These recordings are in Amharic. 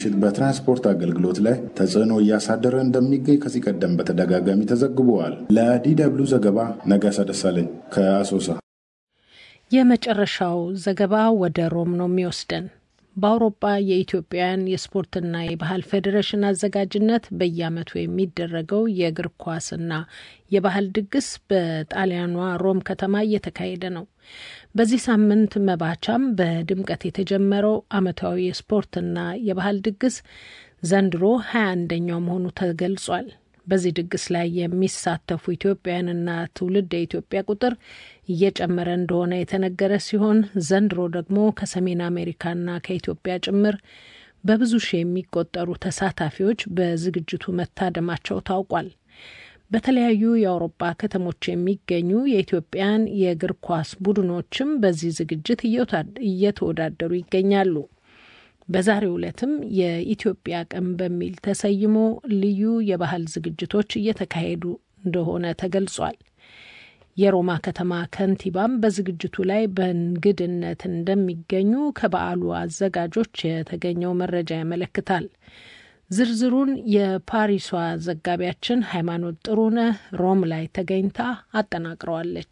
በትራንስፖርት አገልግሎት ላይ ተጽዕኖ እያሳደረ እንደሚገኝ ከዚህ ቀደም በተደጋጋሚ ተዘግበዋል። ለዲደብሊው ዘገባ ነጋሳ ደሳለኝ ከአሶሳ። የመጨረሻው ዘገባ ወደ ሮም ነው የሚወስደን። በአውሮፓ የኢትዮጵያውያን የስፖርትና የባህል ፌዴሬሽን አዘጋጅነት በየዓመቱ የሚደረገው የእግር ኳስና የባህል ድግስ በጣሊያኗ ሮም ከተማ እየተካሄደ ነው። በዚህ ሳምንት መባቻም በድምቀት የተጀመረው ዓመታዊ የስፖርትና የባህል ድግስ ዘንድሮ ሀያ አንደኛው መሆኑ ተገልጿል። በዚህ ድግስ ላይ የሚሳተፉ ኢትዮጵያውያንና ትውልድ የኢትዮጵያ ቁጥር እየጨመረ እንደሆነ የተነገረ ሲሆን ዘንድሮ ደግሞ ከሰሜን አሜሪካና ከኢትዮጵያ ጭምር በብዙ ሺህ የሚቆጠሩ ተሳታፊዎች በዝግጅቱ መታደማቸው ታውቋል። በተለያዩ የአውሮፓ ከተሞች የሚገኙ የኢትዮጵያን የእግር ኳስ ቡድኖችም በዚህ ዝግጅት እየተወዳደሩ ይገኛሉ። በዛሬው ዕለትም የኢትዮጵያ ቀን በሚል ተሰይሞ ልዩ የባህል ዝግጅቶች እየተካሄዱ እንደሆነ ተገልጿል። የሮማ ከተማ ከንቲባም በዝግጅቱ ላይ በእንግድነት እንደሚገኙ ከበዓሉ አዘጋጆች የተገኘው መረጃ ያመለክታል። ዝርዝሩን የፓሪሷ ዘጋቢያችን ሃይማኖት ጥሩነህ ሮም ላይ ተገኝታ አጠናቅረዋለች።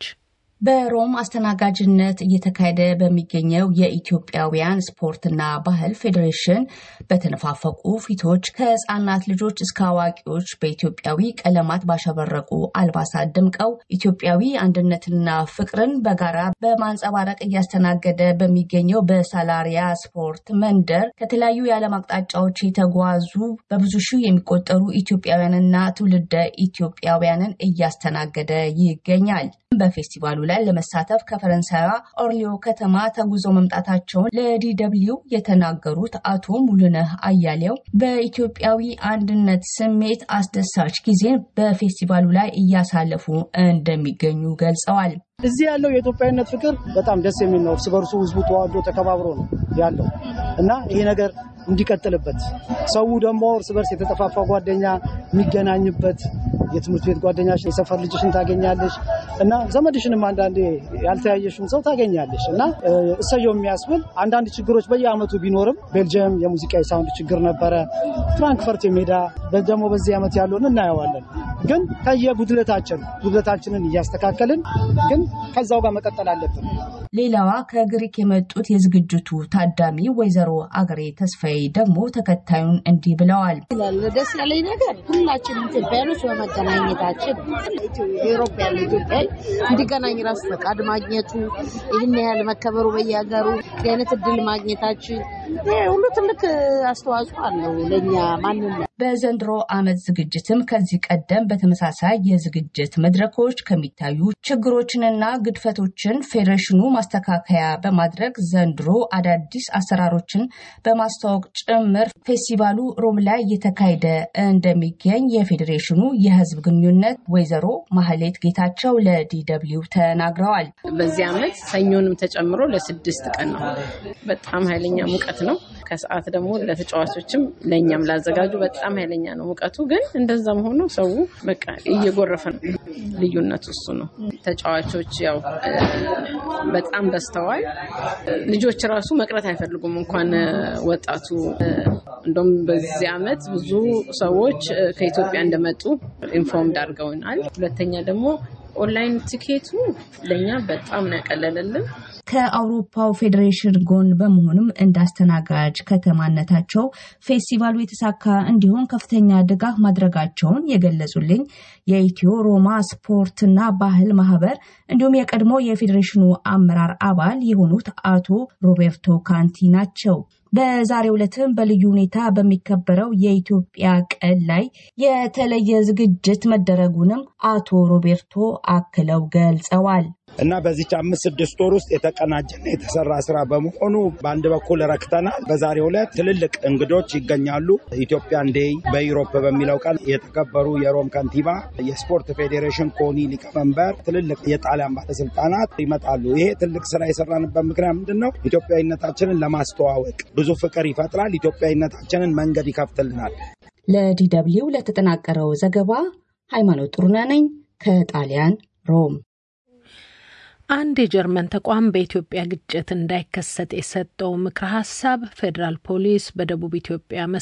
በሮም አስተናጋጅነት እየተካሄደ በሚገኘው የኢትዮጵያውያን ስፖርትና ባህል ፌዴሬሽን በተነፋፈቁ ፊቶች ከሕፃናት ልጆች እስከ አዋቂዎች በኢትዮጵያዊ ቀለማት ባሸበረቁ አልባሳት ደምቀው ኢትዮጵያዊ አንድነትና ፍቅርን በጋራ በማንጸባረቅ እያስተናገደ በሚገኘው በሳላሪያ ስፖርት መንደር ከተለያዩ የዓለም አቅጣጫዎች የተጓዙ በብዙ ሺህ የሚቆጠሩ ኢትዮጵያውያንና ትውልደ ኢትዮጵያውያንን እያስተናገደ ይገኛል። በፌስቲቫሉ ላይ ለመሳተፍ ከፈረንሳይዋ ኦርሊዮ ከተማ ተጉዞ መምጣታቸውን ለዲደብሊው የተናገሩት አቶ ሙሉነህ አያሌው በኢትዮጵያዊ አንድነት ስሜት አስደሳች ጊዜን በፌስቲቫሉ ላይ እያሳለፉ እንደሚገኙ ገልጸዋል። እዚህ ያለው የኢትዮጵያዊነት ፍቅር በጣም ደስ የሚል ነው። እርስ በርሱ ህዝቡ ተዋዶ ተከባብሮ ነው ያለው እና ይሄ ነገር እንዲቀጥልበት ሰው ደግሞ እርስ በርስ የተጠፋፋ ጓደኛ የሚገናኝበት የትምህርት ቤት ጓደኛሽን የሰፈር ልጅሽን ታገኛለሽ እና ዘመድሽንም አንዳንዴ ያልተያየሽን ሰው ታገኛለሽ እና እሰየው የሚያስብል አንዳንድ ችግሮች በየአመቱ ቢኖርም ቤልጅየም የሙዚቃ የሳውንድ ችግር ነበረ። ፍራንክፈርት የሜዳ ደግሞ በዚህ ዓመት ያለውን እናየዋለን። ግን ከየጉድለታችን ጉድለታችንን እያስተካከልን ግን ከዛው ጋር መቀጠል አለብን። ሌላዋ ከግሪክ የመጡት የዝግጅቱ ታዳሚ ወይዘሮ አገሬ ተስፋዬ ደግሞ ተከታዩን እንዲህ ብለዋል። ደስ ያለኝ ነገር ሁላችንም ኢትዮጵያኖች በመገናኘታችን ኤሮፕ ያለ ኢትዮጵያ እንዲገናኝ ራሱ ፈቃድ ማግኘቱ ይህን ያህል መከበሩ በየሀገሩ የአይነት እድል ማግኘታችን ሁሉ ትልቅ አስተዋጽኦ አለው ለእኛ ማንነት። በዘንድሮ ዓመት ዝግጅትም ከዚህ ቀደም በተመሳሳይ የዝግጅት መድረኮች ከሚታዩ ችግሮችንና ግድፈቶችን ፌዴሬሽኑ ማስተካከያ በማድረግ ዘንድሮ አዳዲስ አሰራሮችን በማስተዋወቅ ጭምር ፌስቲቫሉ ሮም ላይ እየተካሄደ እንደሚገኝ የፌዴሬሽኑ የሕዝብ ግንኙነት ወይዘሮ ማህሌት ጌታቸው ለዲደብሊው ተናግረዋል። በዚህ ዓመት ሰኞንም ተጨምሮ ለስድስት ቀን ነው። በጣም ኃይለኛ ሙቀት ነው። ከሰዓት ደግሞ ለተጫዋቾችም ለእኛም ላዘጋጁ በጣም ኃይለኛ ነው ሙቀቱ። ግን እንደዛም ሆኖ ሰው በቃ እየጎረፈ ነው። ልዩነቱ እሱ ነው። ተጫዋቾች ያው በጣም በዝተዋል። ልጆች ራሱ መቅረት አይፈልጉም እንኳን ወጣቱ። እንደውም በዚህ ዓመት ብዙ ሰዎች ከኢትዮጵያ እንደመጡ ኢንፎርምድ አድርገውናል። ሁለተኛ ደግሞ ኦንላይን ቲኬቱ ለእኛ በጣም ነው ያቀለለልን። ከአውሮፓው ፌዴሬሽን ጎን በመሆንም እንዳስተናጋጅ ከተማነታቸው ፌስቲቫሉ የተሳካ እንዲሆን ከፍተኛ ድጋፍ ማድረጋቸውን የገለጹልኝ የኢትዮ ሮማ ስፖርትና ባህል ማህበር እንዲሁም የቀድሞ የፌዴሬሽኑ አመራር አባል የሆኑት አቶ ሮቤርቶ ካንቲ ናቸው። በዛሬው ዕለትም በልዩ ሁኔታ በሚከበረው የኢትዮጵያ ቀን ላይ የተለየ ዝግጅት መደረጉንም አቶ ሮቤርቶ አክለው ገልጸዋል። እና በዚች አምስት ስድስት ወር ውስጥ የተቀናጀና የተሰራ ስራ በመሆኑ በአንድ በኩል ረክተናል። በዛሬው ዕለት ትልልቅ እንግዶች ይገኛሉ። ኢትዮጵያን ዴይ በዩሮፕ በሚለው ቀን የተከበሩ የሮም ከንቲባ፣ የስፖርት ፌዴሬሽን ኮኒ ሊቀመንበር፣ ትልልቅ የጣሊያን ባለስልጣናት ይመጣሉ። ይሄ ትልቅ ስራ የሰራንበት ምክንያት ምንድን ነው? ኢትዮጵያዊነታችንን ለማስተዋወቅ ብዙ ፍቅር ይፈጥራል። ኢትዮጵያዊነታችንን መንገድ ይከፍትልናል። ለዲደብሊው ለተጠናቀረው ዘገባ ሃይማኖት ጥሩነህ ነኝ ከጣሊያን ሮም። አንድ የጀርመን ተቋም በኢትዮጵያ ግጭት እንዳይከሰት የሰጠው ምክረ ሀሳብ ፌዴራል ፖሊስ በደቡብ ኢትዮጵያ